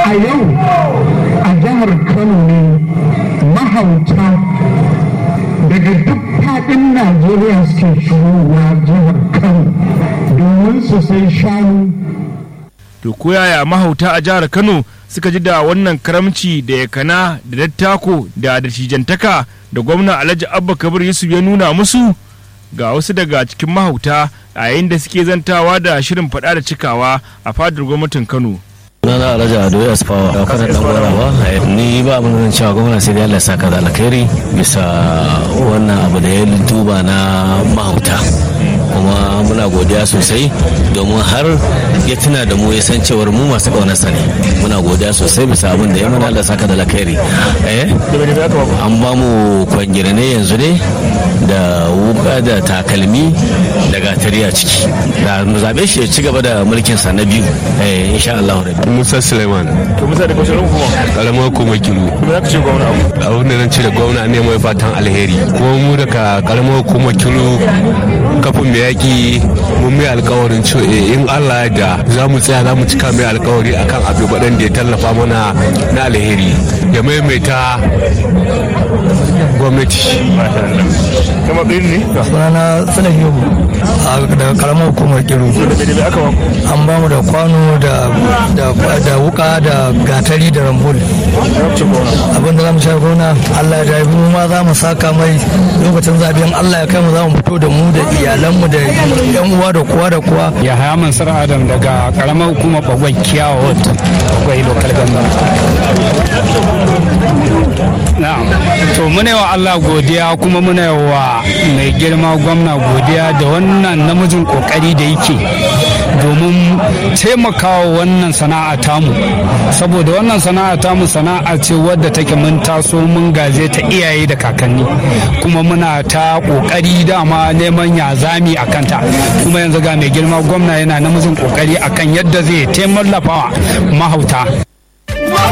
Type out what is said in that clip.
a yau a jihar kano ne mahauta daga duk faɗin najeriya suke shigowa jihar kano domin su sai shanu to ko yaya mahauta a jihar kano suka ji da wannan karamci da yakana da dattako da dattijantaka da gwamna alhaji abba kabir yusuf ya nuna musu ga wasu daga cikin mahauta a yayin da suke zantawa da shirin faɗa da cikawa a fadar gwamnatin kano sunana alhaji ado ya asfawa da kanan dan gwarawa ni ba abin da cewa gwamna sai dai Allah saka da alkhairi bisa wannan abu da ya duba na mahauta kuma muna godiya sosai domin har ya tuna da mu ya san cewar mu masu kaunarsa ne muna godiya sosai bisa abin da ya mana Allah saka da alkhairi eh an ba mu kwangire ne yanzu ne da wuka da takalmi da gatari a ciki da mu zabe shi ya ci gaba da mulkin sa na biyu eh insha Allah rabbi Musa Suleiman to musa da kwashe kuma karamar hukumar Kilu me za ka ce gwamna abu abin da zan ce da gwamna ne mai fatan alheri kuma mu daga karamar hukumar Kilu kafin mai yaƙi mun mai alkawarin cewa in Allah ya da za mu tsaya za mu cika mai alkawari akan abu baɗan da ya tallafa mana na alheri ya maimaita gwamnati kama ɗin ne sunana sanar yobu daga karamar hukumar kiru da aka ba an ba mu da kwano da da wuka da gatari da rambul abin da za mu sha gona allah ya mu ma za mu saka mai lokacin zaben allah ya kai mu za mu fito da mu da iyalanmu da yan uwa da kowa da kowa ya haya mansur adam daga karamar hukumar bagwai kiyawa wata bagwai local government na'am to muna wa Allah godiya kuma muna wa mai girma gwamna godiya da wannan namijin kokari da yake domin taimakawa wannan sana'a tamu saboda wannan sana'a tamu sana'a ce wadda take mun taso mun gaje ta iyaye da kakanni kuma muna ta kokari dama neman ya zami a kanta kuma yanzu ga mai girma gwamna yana namijin kokari akan yadda zai taimaka mahauta